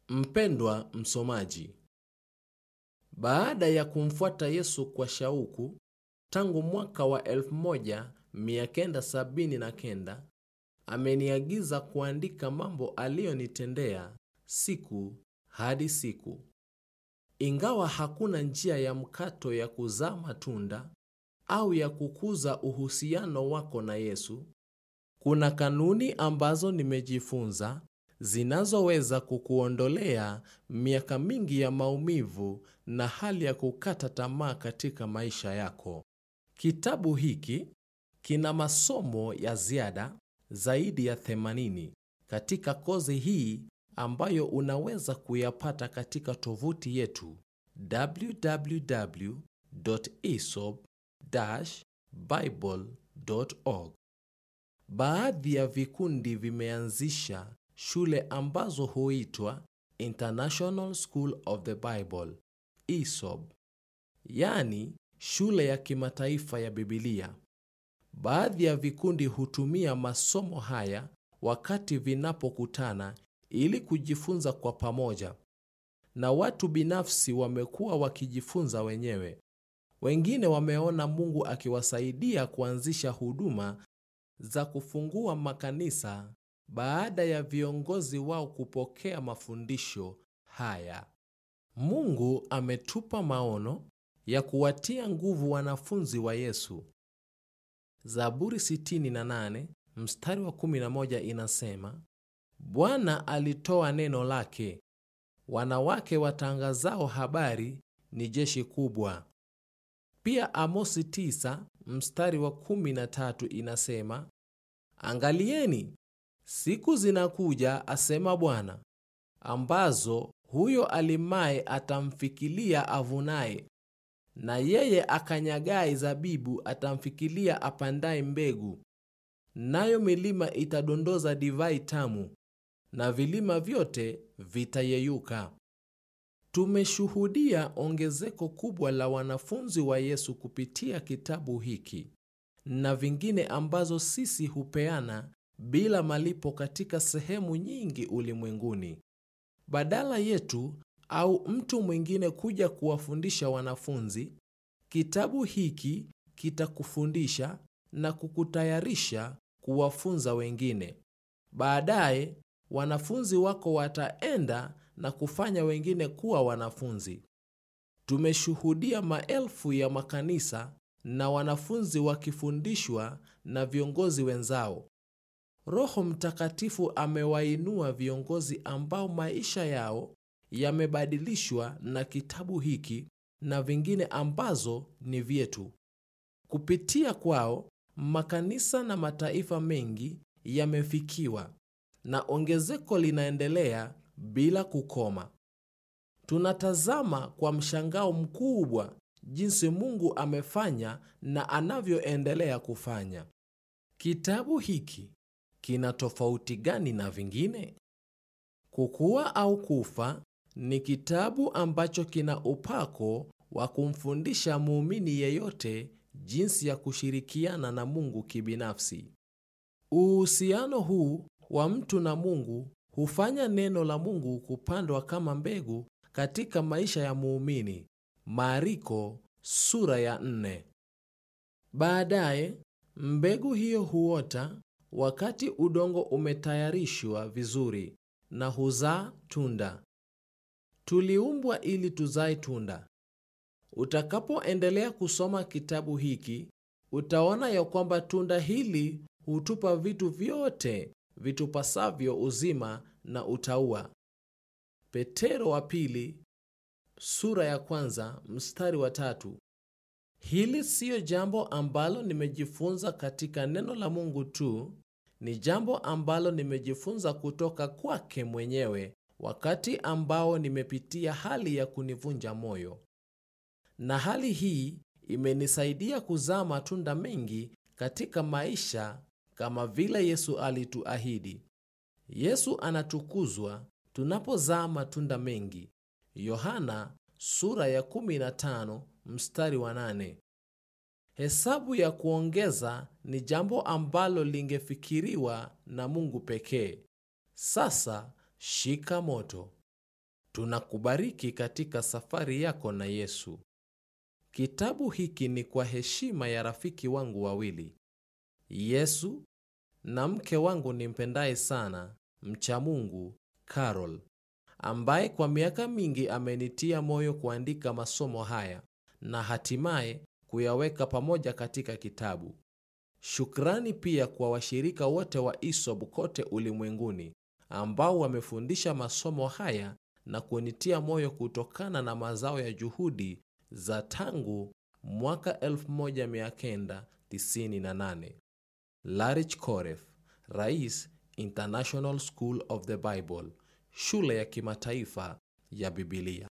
Mpendwa msomaji, baada ya kumfuata Yesu kwa shauku tangu mwaka wa 1979 ameniagiza kuandika mambo aliyonitendea siku hadi siku. Ingawa hakuna njia ya mkato ya kuzaa matunda au ya kukuza uhusiano wako na Yesu, kuna kanuni ambazo nimejifunza zinazoweza kukuondolea miaka mingi ya maumivu na hali ya kukata tamaa katika maisha yako. Kitabu hiki kina masomo ya ziada zaidi ya 80 katika kozi hii ambayo unaweza kuyapata katika tovuti yetu www.esop-bible.org. Baadhi ya vikundi vimeanzisha shule ambazo huitwa International School of the Bible, ESOB, yaani shule ya kimataifa ya Biblia. Baadhi ya vikundi hutumia masomo haya wakati vinapokutana ili kujifunza kwa pamoja, na watu binafsi wamekuwa wakijifunza wenyewe. Wengine wameona Mungu akiwasaidia kuanzisha huduma za kufungua makanisa baada ya viongozi wao kupokea mafundisho haya. Mungu ametupa maono ya kuwatia nguvu wanafunzi wa Yesu. Zaburi 68 mstari wa 11 inasema, Bwana alitoa neno lake, wanawake watangazao habari ni jeshi kubwa. Pia Amosi 9 mstari wa 13 inasema, Angalieni, siku zinakuja, asema Bwana, ambazo huyo alimaye atamfikilia avunaye, na yeye akanyagaye zabibu atamfikilia apandaye mbegu. Nayo milima itadondoza divai tamu, na vilima vyote vitayeyuka. Tumeshuhudia ongezeko kubwa la wanafunzi wa Yesu kupitia kitabu hiki na vingine ambazo sisi hupeana bila malipo katika sehemu nyingi ulimwenguni. Badala yetu au mtu mwingine kuja kuwafundisha wanafunzi, kitabu hiki kitakufundisha na kukutayarisha kuwafunza wengine. Baadaye wanafunzi wako wataenda na kufanya wengine kuwa wanafunzi. Tumeshuhudia maelfu ya makanisa na wanafunzi wakifundishwa na viongozi wenzao. Roho Mtakatifu amewainua viongozi ambao maisha yao yamebadilishwa na kitabu hiki na vingine ambazo ni vyetu. Kupitia kwao, makanisa na mataifa mengi yamefikiwa na ongezeko linaendelea bila kukoma. Tunatazama kwa mshangao mkubwa jinsi Mungu amefanya na anavyoendelea kufanya. Kitabu hiki kina tofauti gani na vingine? Kukua au Kufa ni kitabu ambacho kina upako wa kumfundisha muumini yeyote jinsi ya kushirikiana na Mungu kibinafsi. Uhusiano huu wa mtu na Mungu hufanya neno la Mungu kupandwa kama mbegu katika maisha ya muumini. Mariko sura ya nne. Baadaye mbegu hiyo huota wakati udongo umetayarishwa vizuri na huzaa tunda. Tuliumbwa ili tuzae tunda. Utakapoendelea kusoma kitabu hiki, utaona ya kwamba tunda hili hutupa vitu vyote vitupasavyo uzima na utauwa. Petero wa pili sura ya kwanza mstari wa tatu. Hili siyo jambo ambalo nimejifunza katika neno la Mungu tu, ni jambo ambalo nimejifunza kutoka kwake mwenyewe wakati ambao nimepitia hali ya kunivunja moyo. Na hali hii imenisaidia kuzaa matunda mengi katika maisha kama vile Yesu alituahidi. Yesu anatukuzwa tunapozaa matunda mengi. Yohana sura ya 15 mstari wa 8. Hesabu ya kuongeza ni jambo ambalo lingefikiriwa na Mungu pekee. Sasa shika moto. Tunakubariki katika safari yako na Yesu. Kitabu hiki ni kwa heshima ya rafiki wangu wawili, Yesu na mke wangu nimpendaye sana, mcha Mungu, Carol, ambaye kwa miaka mingi amenitia moyo kuandika masomo haya na hatimaye kuyaweka pamoja katika kitabu. Shukrani pia kwa washirika wote wa ISOB kote ulimwenguni ambao wamefundisha masomo haya na kunitia moyo kutokana na mazao ya juhudi za tangu mwaka 1998. Larich Koref, Rais, International School of the Bible, shule ya kimataifa ya Biblia.